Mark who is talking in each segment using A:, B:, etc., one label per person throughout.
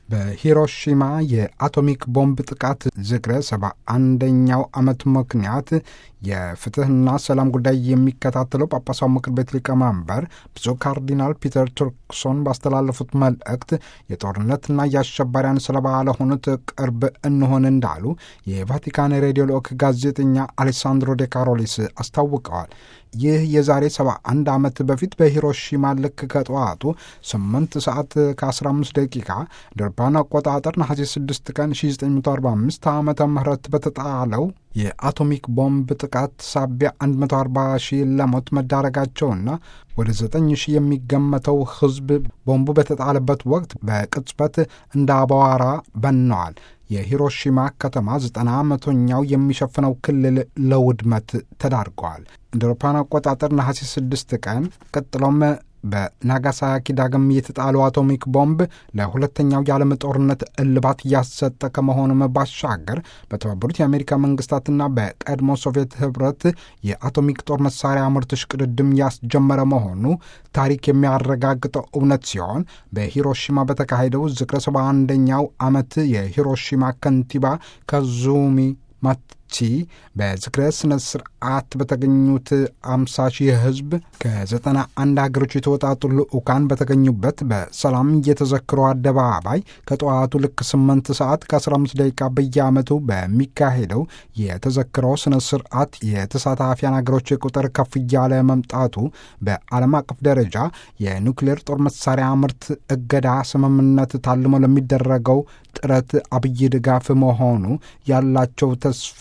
A: በሂሮሺማ የአቶሚክ ቦምብ ጥቃት ዝክረ ሰባ አንደኛው ዓመት ምክንያት የፍትህና ሰላም ጉዳይ የሚከታተለው ጳጳሳው ምክር ቤት ሊቀመንበር ብፁዕ ካርዲናል ፒተር ቱርክሶን ባስተላለፉት መልእክት የጦርነትና የአሸባሪያን ሰለባ ለሆኑት ቅርብ እንሆን እንዳሉ የቫቲካን ሬዲዮ ልዑክ ጋዜጠኛ አሌሳንድሮ ዴ ካሮሊስ አስታውቀዋል። ይህ የዛሬ 71 ዓመት በፊት በሂሮሺማ ልክ ከጠዋቱ 8 ሰዓት ከ15 ደቂቃ ደርባን አቆጣጠር ነሐሴ 6 ቀን 1945 ዓመተ ምህረት በተጣለው የአቶሚክ ቦምብ ጥቃት ሳቢያ 140 ሺህ ለሞት መዳረጋቸውና ወደ 9 ሺህ የሚገመተው ሕዝብ ቦምቡ በተጣለበት ወቅት በቅጽበት እንደ አቧራ በነዋል። የሂሮሺማ ከተማ ዘጠና መቶኛው የሚሸፍነው ክልል ለውድመት ተዳርገዋል። እንደ አውሮፓውያን አቆጣጠር ነሐሴ 6 ቀን ቀጥሎም በናጋሳኪ ዳግም የተጣለው አቶሚክ ቦምብ ለሁለተኛው የዓለም ጦርነት እልባት እያሰጠ ከመሆኑም ባሻገር በተባበሩት የአሜሪካ መንግስታትና በቀድሞ ሶቪየት ህብረት የአቶሚክ ጦር መሳሪያ ምርት እሽቅድድም ያስጀመረ መሆኑ ታሪክ የሚያረጋግጠው እውነት ሲሆን በሂሮሺማ በተካሄደው ዝክረ ሰባ አንደኛው ዓመት የሂሮሺማ ከንቲባ ካዙሚ ማቺ በዝክረ ስነ ስርዓት በተገኙት አምሳ ሺህ ህዝብ ከዘጠና አንድ ሀገሮች የተወጣጡ ልዑካን በተገኙበት በሰላም የተዘክሮ አደባባይ ከጠዋቱ ልክ ስምንት ሰዓት ከ15 ደቂቃ በየዓመቱ በሚካሄደው የተዘክሮ ስነ ስርዓት የተሳታፊያን ሀገሮች ቁጥር ከፍ እያለ መምጣቱ በዓለም አቀፍ ደረጃ የኒውክሌር ጦር መሳሪያ ምርት እገዳ ስምምነት ታልሞ ለሚደረገው ጥረት አብይ ድጋፍ መሆኑ ያላቸው ተስፋ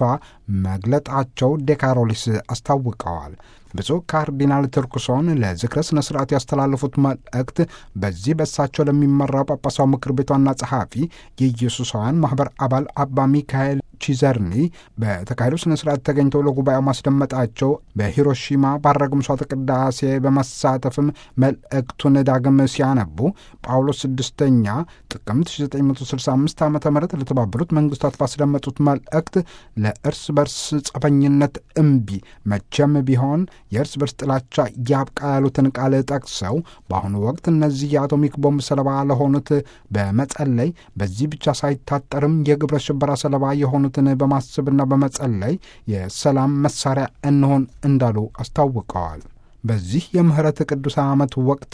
A: መግለጣቸው ዴካሮሊስ አስታውቀዋል። ብፁዕ ካርዲናል ቱርክሶን ለዝክረ ስነ ስርዓት ያስተላለፉት መልእክት በዚህ በሳቸው ለሚመራው ጳጳሳው ምክር ቤት ዋና ጸሐፊ የኢየሱሳውያን ማኅበር አባል አባ ሚካኤል ቺዘርኒ በተካሄደው ስነ ስርዓት ተገኝተው ለጉባኤው ማስደመጣቸው በሂሮሺማ ባረገ ምሥዋዕተ ቅዳሴ በመሳተፍም መልእክቱን ዳግም ሲያነቡ ጳውሎስ ስድስተኛ ጥቅምት 1965 ዓ ም ለተባበሩት መንግስታት ባስደመጡት መልእክት ለእርስ በርስ ጸፈኝነት እምቢ መቼም ቢሆን የእርስ በርስ ጥላቻ ያብቃ ያሉትን ቃል ጠቅሰው በአሁኑ ወቅት እነዚህ የአቶሚክ ቦምብ ሰለባ ለሆኑት በመጸለይ በዚህ ብቻ ሳይታጠርም የግብረ ሽበራ ሰለባ የሆኑትን በማሰብና በመጸለይ የሰላም መሳሪያ እንሆን እንዳሉ አስታውቀዋል። በዚህ የምህረት ቅዱስ ዓመት ወቅት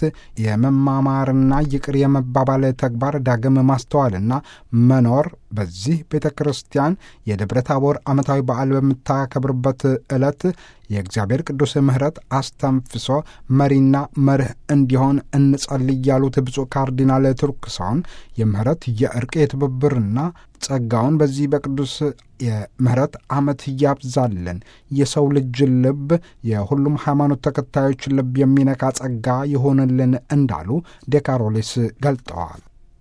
A: የመማማርና ይቅር የመባባል ተግባር ዳግም ማስተዋልና መኖር በዚህ ቤተ ክርስቲያን የደብረ ታቦር ዓመታዊ በዓል በምታከብርበት ዕለት የእግዚአብሔር ቅዱስ ምሕረት አስተንፍሶ መሪና መርህ እንዲሆን እንጸልይ ያሉት ብፁዕ ካርዲናል ቱርክሶን የምህረት የእርቅ የትብብርና ጸጋውን በዚህ በቅዱስ የምህረት ዓመት እያብዛልን የሰው ልጅ ልብ የሁሉም ሃይማኖት ተከታዮች ልብ የሚነካ ጸጋ ይሆንልን እንዳሉ ዴካሮሊስ ገልጠዋል።